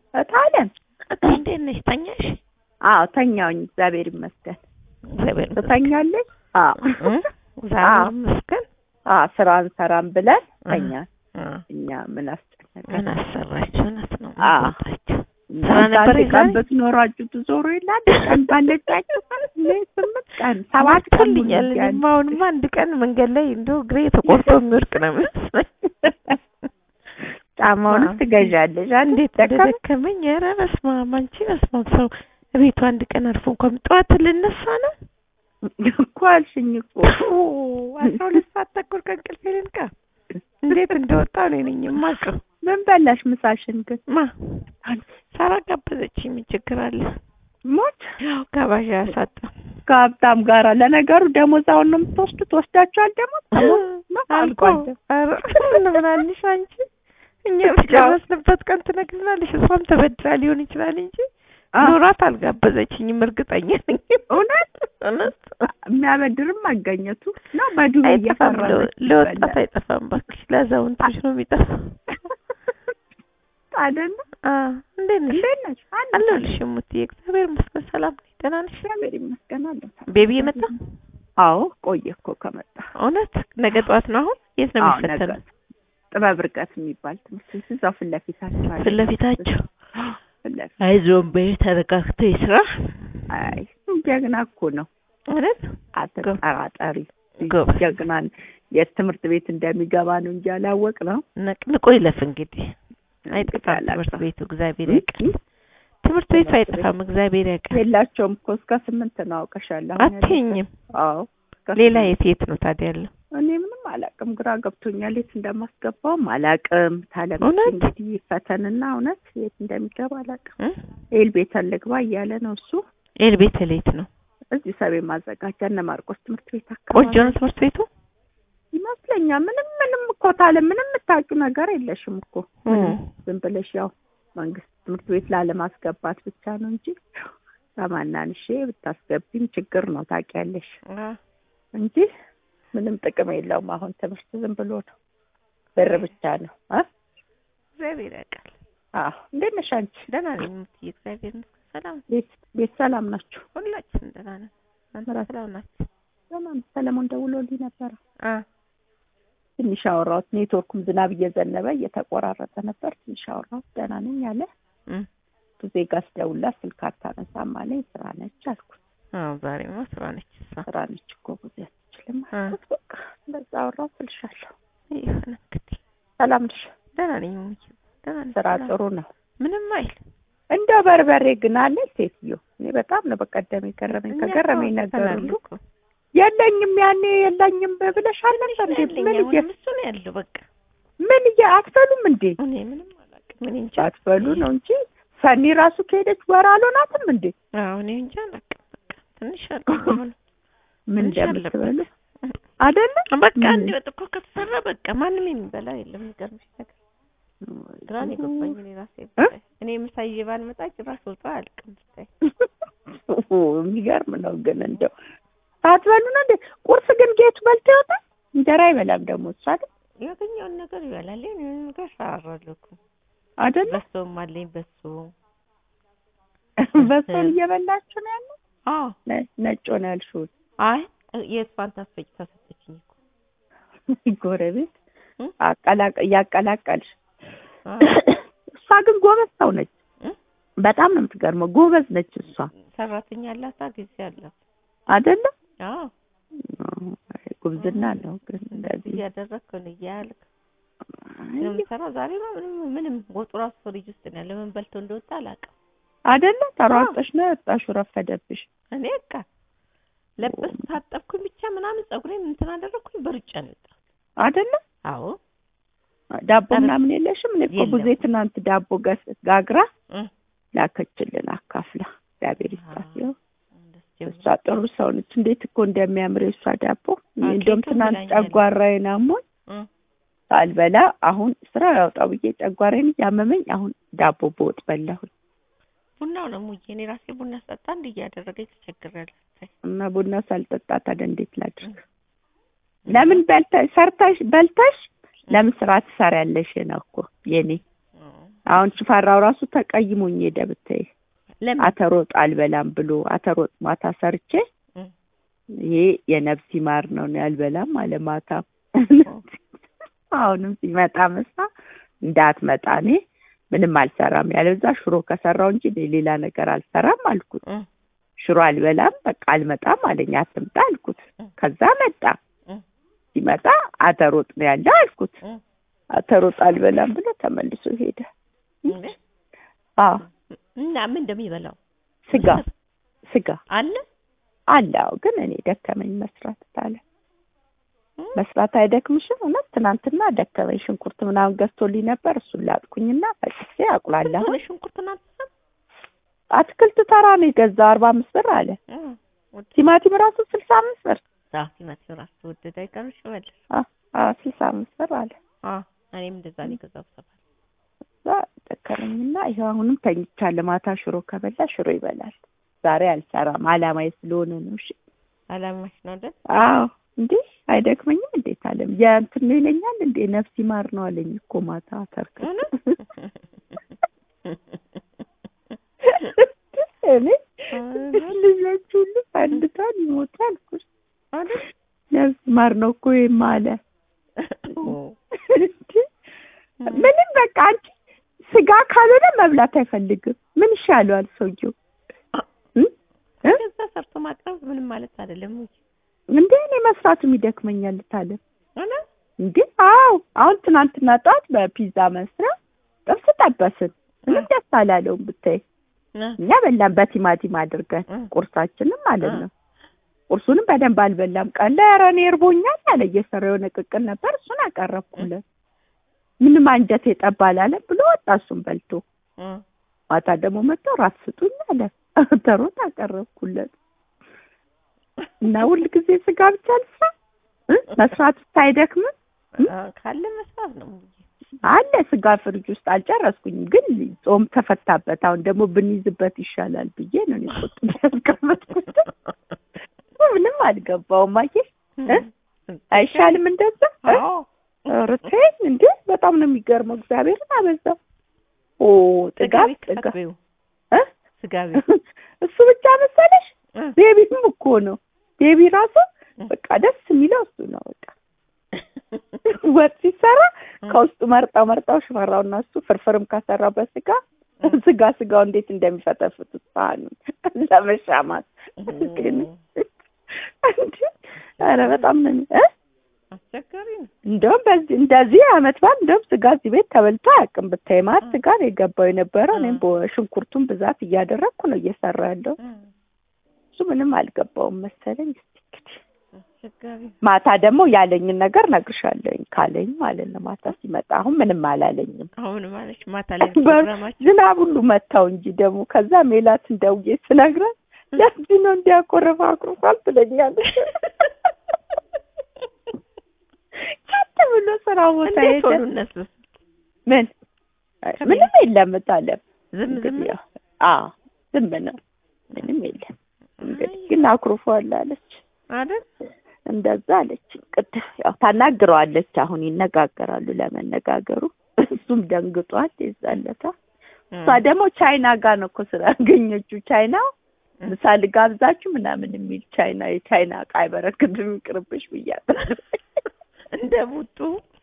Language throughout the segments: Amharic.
እታለም እንዴት ነሽ? ተኛሽ? አዎ ተኛውኝ። እግዚአብሔር ይመስገን። እግዚአብሔር ይመስገን። ትተኛለሽ? አዎ እ? እግዚአብሔር ይመስገን። አዎ ስራ እንሰራም ብለን ተኛ። እ። እኛ ምን አስጨነቀን? ምን አሰራችሁ? እውነት ነው አዎ። ወጣችሁ። ስራ ስራ ነበር ነበር ቀን የዛሬ? ብትኖራችሁ ትዞሩ ይላል ቀን ባለቻችሁ እኔ ስምንት ቀን ሰባት ቀን ሙሉ ሞልቶልኛል። እያለ እኔማ አሁንማ አንድ ቀን መንገድ ላይ እንደው እግሬ ተቆርጦ የሚወድቅ ነው የሚመስለኝ። ጫማውንስ አዎ። ትገዣለሽ። አንድ እንዴት ደከም እንደደከመኝ ኧረ በስመ አብ አንቺ በስመ አብ ሰው ቤቱ አንድ ቀን አርፎ እንኳን ጠዋት ልነሳ ነው እኮ አልሽኝ እኮ ኦ፣ አስራ ሁለት ሰዓት ተኩል ከእንቅልፌ ልንቃ እንዴት እንደወጣሁ እኔ ነኝ የማውቀው። ምን በላሽ ምሳሽን ግን ማ ሳራ ጋበዘችኝ። ምን ችግር አለ? ሞት ያው ጋባዥ ያሳጣ ከሀብታም ጋራ ለነገሩ ደሞዝ አሁን ነው የምትወስዱት ወስዳችኋል ደሞዝ ነው አልቆ አልቋል ኧረ ምን ብላለሽ አንቺ? እኛ በጨረስንበት ቀን ትነግሪናለሽ። እሷም ተበድራ ሊሆን ይችላል እንጂ አ- ኖራት አልጋበዘችኝም። እርግጠኛ ነኝ። እውነት እውነት የሚያበድርም መገኘቱ ነው በዱብ አይጠፋም። እየፈረመች ለ- ለወጣት ይበላል። አይጠፋም። እባክሽ ለአዛውንቶች ነው የሚጠፋው። አይደለ አ እንዴት ነሽ? እንዴት ነሽ አንድ አለሁልሽ እሙትዬ። እግዚአብሔር ይመስገን ሰላም ነኝ። ደህና ነሽ? እግዚአብሔር ይመስገን አለሁ ቤቢ የመጣ አዎ ቆየ እኮ ከመጣ እውነት ነገ ጠዋት ነው። አሁን የት ነው አዎ ነገ የሚፈተነው? ጥበብ ርቀት የሚባል ትምህርት ቤት እዛው ፊት ለፊታቸው አለ ፊት ለፊታቸው ፊት ለፊት አይዞን በይ ተረጋግቶ ይስራ። አይ ጀግና እኮ ነው እውነት አትጠራጠሪ ጎበዝ ጀግና ነው። የት ትምህርት ቤት እንደሚገባ ነው እንጂ አላወቅ ነው ነቅንቆ ይለፍ እንግዲህ አይጠፋም ትምህርት ቤቱ እግዚአብሔር ያውቃል። ትምህርት ቤቱ አይጠፋም እግዚአብሔር ያውቃል። የላቸውም እኮ እስከ ስምንት ነው አውቀሻለሁ። አሁን ያለው። አትይኝም። አዎ እስከ ሌላ ስምንት። የት የት ነው ታዲያ ያለው? እኔ ምንም አላውቅም፣ ግራ ገብቶኛል። የት እንደማስገባውም አላውቅም። ታለም እውነት? እንግዲህ ፈተንና እውነት የት እንደሚገባ አላውቅም። እ? ኤል ቤተን ልግባ እያለ ነው እሱ። ኤል ቤት ሌት ነው። እዚህ ሰቤ ማዘጋጃ እነ ማርቆስ ትምህርት ቤት ቆንጆ አካባቢ ነው ትምህርት ቤቱ። ይመስለኛል። ምንም ምንም እኮ ታለም ምንም የምታውቂው ነገር የለሽም እኮ ምንም ዝም ብለሽ ያው መንግስት ትምህርት ቤት ላለማስገባት ብቻ ነው እንጂ ከማናንሼ ብታስገቢም ችግር ነው ታውቂያለሽ አ እንጂ ምንም ጥቅም የለውም። አሁን ትምህርት ዝም ብሎ ነው ብር ብቻ ነው እ እግዚአብሔር ያውቃል። አዎ እንዴት ነሽ አንቺ? ደህና ነኝ እምትይ እግዚአብሔር ይመስገን ሰላም ነኝ። ቤት ቤት ሰላም ናችሁ? ሁላችንም ደህና ነን። አንተ ምራት? ሰላም ናችሁ? ሰላም ሰለሞን ደውሎልኝ ነበረ። አ ትንሽ አወራሁት። ኔትወርኩም ዝናብ እየዘነበ እየተቆራረጠ ነበር። ትንሽ አወራሁት። ደህና ነኝ አለ። እም ጊዜ ጋር ስደውልላት ስልክ አታነሳም አለኝ። ስራ ነች አልኩት። አዎ ዛሬማ ስራ ነች እሷ። ስራ ነች እኮ ጊዜ አትችልም አ አልኩት። በቃ እንደዛ አወራሁት እልሻለሁ። ይሁን እንግዲህ ሰላም ነሽ? ደህና ነኝ እሙዬ ደህና ነኝ። ስራ ሰላም ጥሩ ነው። ምንም አይል እንደ በርበሬ ግን አለ ሴትዮ። እኔ በጣም ነው በቀደም የገረመኝ እኛ ከገረመኝ እኮ ነገር አውጥተናል ሁሉ እኮ። የለኝም ያኔ የለኝም ብለሻል ነበር እንዴ? ያለኝ ምን እየ አሁንም እሱ ነው ያለው በቃ ምን እየ አትበሉም እንዴ? እኔ ምንም አላውቅም። እኔ እንጃ አትበሉ ነው እንጂ ሰኒ ራሱ ከሄደች ወር አልሆናትም እንዴ? አዎ እኔ እንጃ አላውቅም። በቃ ትንሽ አለው አሁን ምን ትንሽ እንደምትበሉ አለበት። አይደለ? በቃ ምን? አንድ ወጥ እኮ ከተሰራ በቃ ማንም የሚበላ የለም። የሚገርምሽ ነገር ግራ ነው የገባኝ እኔ ራሴ ብታይ። እኔ ምሳ ይዤ ባልመጣ ጭራሽ ወጣ አያልቅም ብታይ። የሚገርም ነው ግን እንደው ሳትበሉ ነው እንዴ? ቁርስ ግን ጌቱ በልቶ ይወጣል። እንጀራ አይበላም ደግሞ እሱ አይደል? ያገኘውን ነገር ይበላል። እኔ ምንም ነገር እሰራራለሁ እኮ አይደለ? በሶም አለኝ በሶ በሶን እየበላችሁ ነው ያለው። አዎ ነ- ነጭ ሆነ ያልሽውን አይ የእሷን ታስፈጭ ታሰጠችኝ እኮ ጎረቤት እ? አቀላቀ እያቀላቀልሽ አዎ። እሷ ግን ጎበዝ ሰው ነች። እ? በጣም ነው የምትገርመው። ጎበዝ ነች እሷ ሰራተኛ አላታ ጊዜ አላት። አይደለ? አዎ አይ፣ ጉብዝና ነው ግን እንደዚህ እያደረግክ ነው እያልክ አይ፣ ነው የምሰራው። ዛሬ ነው ምንም ምንም ወጡ ራሱ ፍሪጅ ውስጥ ነው ያለው። ምን በልተው እንደወጣ አላውቅም። አይደለ? ተሯርጠሽ ነው የወጣሽው። ረፈደብሽ። እኔ በቃ ለበስ ታጠብኩኝ ብቻ ምናምን ፀጉሬን እንትን አደረግኩኝ በሩጫ ነው የወጣሁት። አይደለ? አዎ ዳቦ ኧረ፣ ምናምን የለሽም? እኔ እኮ የለም። ቡዜ ትናንት ዳቦ ገስ- ጋግራ እ ላከችልን አካፍላ። እግዚአብሔር ይስጣት። ይኸው እንደስ ጀምሮ እሷ ጥሩ ሰው ነች። እንዴት እኮ እንደሚያምር የእሷ ዳቦ። እኔ አዎ፣ እንደውም ኬክም ትናንት ብላኛለች። ጨጓራዬን አሞኝ እ ሳልበላ አሁን ስራ ያውጣው ብዬ ጨጓራዬን እያመመኝ አሁን ዳቦ በወጥ በላሁኝ ቡናው ነው ሙዬ። እኔ ራሴ ቡና ስጠጣ እንዲህ እያደረገኝ ተቸግሬያለሁ። ብታይ። እና ቡና ሳልጠጣ ታዲያ እንዴት ላድርግ? ለምን በልተሽ ሰርተሽ በልተሽ ለምን ስራ ትሰሪያለሽ ነው እኮ የኔ እ አሁን ሽፈራው ራሱ ተቀይሞኝ ሄደ ብታይ ለምን አተሮጥ አልበላም ብሎ አተሮጥ ማታ ሰርቼ እ፣ ይሄ የነፍስ ይማር ነው እኔ አልበላም አለ ማታ አሁንም ሲመጣ ምሳ እንዳትመጣ እኔ ምንም አልሰራም ያለዛ ሽሮ ከሰራው እንጂ እኔ ሌላ ነገር አልሰራም አልኩት እ፣ ሽሮ አልበላም በቃ አልመጣም አለኝ አትምጣ አልኩት እ፣ ከዛ መጣ እ፣ ሲመጣ አተሮጥ ነው ያለ አልኩት እ፣ አተሮጥ አልበላም ብሎ ተመልሶ ሄደ እንዴ? አዎ እና ምን እንደሚበላው ስጋ ስጋ አለ አለ አዎ ግን እኔ ደከመኝ መስራት ታለ እ፣ መስራት አይደክምሽም እውነት ትናንትና ደከመኝ ሽንኩርት ምናምን ገዝቶልኝ ነበር እሱን ላጥኩኝና ፈጭቼ አቁላለሁ ሆነ ሽንኩርትና አትሰም አትክልት ተራ ነው የገዛው አርባ አምስት ብር አለ እ፣ ወደ ቲማቲም ራሱ ስልሳ አምስት ብር ቲማቲም ራሱ ተወደደ አይቀርሽ መልስ አዎ ስልሳ አምስት ብር አለ አ እኔም እንደዛ ነው የገዛው ሰፋ እዛ ደከመኝና ይኸው አሁንም ተኝቻለሁ ማታ ሽሮ ከበላ ሽሮ ይበላል ዛሬ አልሰራም አላማዬ ስለሆነ ነው እሺ አላማሽ ነው አይደል አዎ እንዴ አይደክመኝም እንዴት አለም የእንትን ነው ይለኛል እንዴ ነፍስ ይማር ነው አለኝ እኮ ማታ ተርክ እውነት? እኔ ልጆች ሁሉ ፈንድቷል ይሞታል እኮ አይደል ነፍስ ይማር ነው እኮ ይሄማ አለ ኦ፣ እንዴ ምንም በቃ አንቺ ስጋ ካልሆነ መብላት አይፈልግም ምን ይሻለዋል ሰውየው እ? እ? ከዛ ሰርቶ ማቅረብ ምንም ማለት አይደለም እንጂ እንዴ እኔ መስራትም ይደክመኛል ታለ እውነት? እንዴ አዎ አሁን ትናንትና ጠዋት በፒዛ መስሪያ ጥብስ ጠበስን ምንም ደስ አላለውም ብታይ እ፣ እኛ በላን በቲማቲም አድርገን እ፣ ቁርሳችንም ማለት እ። ነው ቁርሱንም በደንብ አልበላም ቀን ላይ ኧረ እኔ እርቦኛል አለ እየሰራ የሆነ ቅቅል ነበር እሱን አቀረብኩለት ምንም አንጀቴ ጠብ አላለም ብሎ ወጣ እሱን በልቶ እ፣ ማታ ደግሞ መጥቶ ራት ስጡኝ አለ ተሮት አቀረብኩለት እና ሁል ጊዜ ስጋ ብቻ ልስራ እ? መስራት ውስጥ አይደክምም አ፣ ካለ መስራት ነው እንጂ አለ ስጋ ፍሪጅ ውስጥ አልጨረስኩኝም ግን ጾም ተፈታበት አሁን ደግሞ ብንይዝበት ይሻላል ብዬ ነው እኔ ቁጥ ያስቀመጥኩት ምንም አልገባውም አየሽ እ? አይሻልም እንደዛ እ? አዎ ኧረ ተይኝ እንዴ በጣም ነው የሚገርመው እግዚአብሔርን አበዛው ኦ ጥጋብ ስጋ ጥጋብ ቤት እ? ስጋ ቤት እሱ ብቻ መሰለሽ እ፣ ቤቢም እኮ ነው ቤቢ ራሱ እ። በቃ ደስ የሚለው እሱ ነው በቃ ወጥ ሲሰራ ከውስጡ መርጠው መርጠው ሽፈራውና እሱ ፍርፍርም ከሰራው በስጋ ስጋ ስጋው እንዴት እንደሚፈተፍቱት ሳህኑን ለመሻማት ግን እንዴ ኧረ በጣም ነው የሚ- እ? አስቸጋሪ ነው እንደውም በዚህ እንደዚህ አመት በዓል እንደውም ስጋ እዚህ ቤት ተበልቶ አያውቅም ብታይ ማለት ስጋ ነው የገባው የነበረው እኔም በሽንኩርቱን ብዛት እያደረግኩ ነው እየሰራ ያለው እ፣ እሱ ምንም አልገባውም መሰለኝ እስኪ እንግዲህ አስቸጋሪ ነው ማታ ደግሞ ያለኝን ነገር ነግርሻለሁኝ ካለኝ ማለት ነው ማታ ሲመጣ አሁን ምንም አላለኝም አሁን ማለች ማታ ላይ በር- ፕሮግራማችን ዝናብ ሁሉ መታው እንጂ ደግሞ ከዛ ሜላትን ደውዬ ስነግራት ለዚህ ነው እንዲያቆረፈ አኩርፏል ትለኛለች ቀጥ ብሎ ስራ ቦታ እንዴት ሄደ ሆኑ እነሱ ምን ከቤት- ምንም የለም ታለም ዝም ዝም እንግዲህ ያው አዎ ዝም ነው ምንም የለም እንግዲህ ግን አኩርፏል አለች አይደል እንደዛ አለች ቅድም ያው ታናግረዋለች አሁን ይነጋገራሉ ለመነጋገሩ እሱም ደንግጧል የዛለታ እሷ ደግሞ ቻይና ጋር ነው እኮ ስራ ያገኘችው ቻይና ምሳ ልጋብዛችሁ ምናምን የሚል ቻይና የቻይና እቃ አይበረክትም ይቅርብሽ ብያለሁ እንደ ቡጡ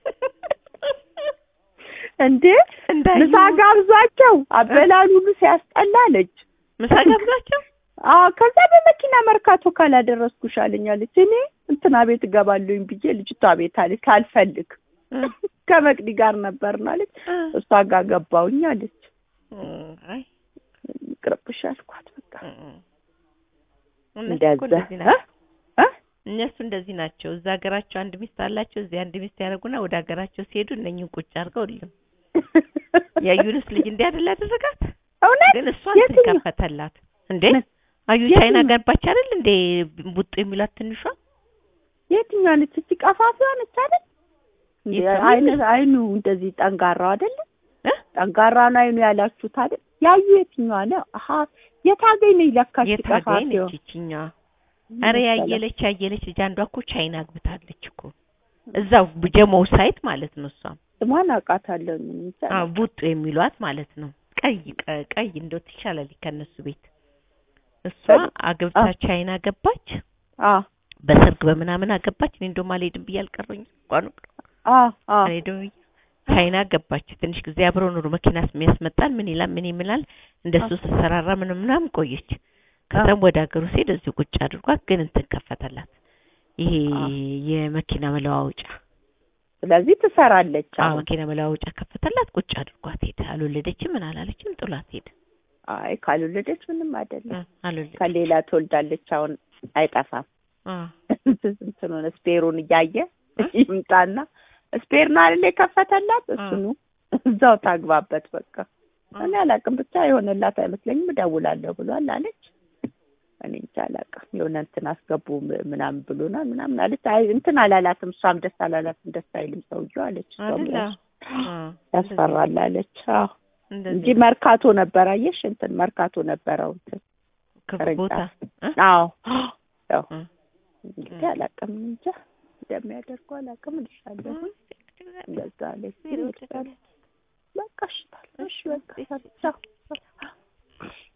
እንዴ እንዳዩ ምሳ ጋብዟቸው አበላል ሁሉ ሲያስጠላ አለች ምሳ ጋብዛቸው አዎ ከዛ በመኪና መርካቶ ካላደረስኩሽ አለኝ አለች እኔ እንትና ቤት እገባለሁኝ ብዬ ልጅቷ ቤት አለች ካልፈልግ እ፣ ከመቅዲ ጋር ነበርን አለች እ፣ እሷ ጋር ገባሁኝ አለች እ፣ አይ ይቅርብሽ አልኳት በቃ እ፣ እ። እነሱ እኮ እንደዛ እንደዚህ ናቸው እ? እነሱ እንደዚህ ናቸው እዛ ሀገራቸው አንድ ሚስት አላቸው እዚህ አንድ ሚስት ያደርጉና ወደ ሀገራቸው ሲሄዱ እነኝን ቁጭ አድርገው ልም የዩንስ ልጅ እንዲህ አይደል ያደረጋት እውነት ግን እሷን የትኛው? ከፈተላት እንዴ ምን? አዩ የትኛው? ቻይና ገባች አይደል እንዴ ቡጡ የሚሏት ትንሿ የትኛዋ ነች እቺ ቀፋፊዋ ነች አይደል እንዴ የትኛዋ አይነ ነች? አይኑ እንደዚህ ጠንጋራው አይደለ እ? ጠንጋራ ነው አይኑ ያላችሁት አይደል ያዩ የትኛዋ ነው አሀ የታገኝ ነው ይለካች የታገኝ ቀፋፊዋ ነች ይችኛዋ አረ ያየለች ያየለች ልጅ አንዷ እኮ ቻይና አግብታለች እኮ እዛው ጀሞው ሳይት ማለት ነው እሷም ስሟን አውቃታለሁ እኔ እንጃ አዎ ቡጡ የሚሏት ማለት ነው። ቀይ ቀ- ቀይ እንደው ትሻላለች ከነሱ ቤት። እሷ አግብታ ቻይና ገባች፣ አ በሰርግ በምናምን አገባች። እኔ እንደውም አልሄድም ብዬ አልቀረኝ እንኳን አ አ አልሄድም ብዬ ቻይና ገባች። ትንሽ ጊዜ አብረው ኑሮ መኪና የሚያስመጣል ምን ይላል ምን ይምላል እንደሱ ስትሰራራ ምንም ምናምን ቆየች። ከዛም ወደ ሀገሩ ሲሄድ እዚሁ ቁጭ አድርጓት ግን እንትን ከፈተላት ይሄ አ። የመኪና መለዋወጫ ስለዚህ ትሰራለች አዎ አሁን መኪና መለዋወጫ ከፈተላት። ቁጭ አድርጓት ሄደ። አልወለደችም ምን አላለችም፣ ጥሏት ሄደ። አይ ካልወለደች ምንም አይደለም እ፣ አልወለደችም። ከሌላ ትወልዳለች አሁን አይጠፋም አ እንትን ሆነ ስፔሩን እያየ ይምጣና ስፔር ነው አይደል የከፈተላት እሱኑ እዛው ታግባበት በቃ እኔ አላውቅም ብቻ የሆነላት አይመስለኝም እደውላለሁ ብሏል አለች እኔ እንጃ አላውቅም የሆነ እንትን አስገቡ ም- ምናምን ብሎናል ምናምን አለች አይ እንትን አላላትም እሷም ደስ አላላትም ደስ አይልም ሰውዬው አለች እሷም አይደለ ራሱ አ ያስፈራል አለች አዎ እንጂ እንደዚህ መርካቶ ነበር አየሽ እንትን መርካቶ ነበረው እንትን ክፉ ቦታ እ? አዎ ያው እ። እንግዲህ አላውቅም እንጃ እንደሚያደርጉ አላውቅም እልሻለሁ እንደዛ አለች ዜሮ በቃ እሺ ታል እሺ በቃ ቻው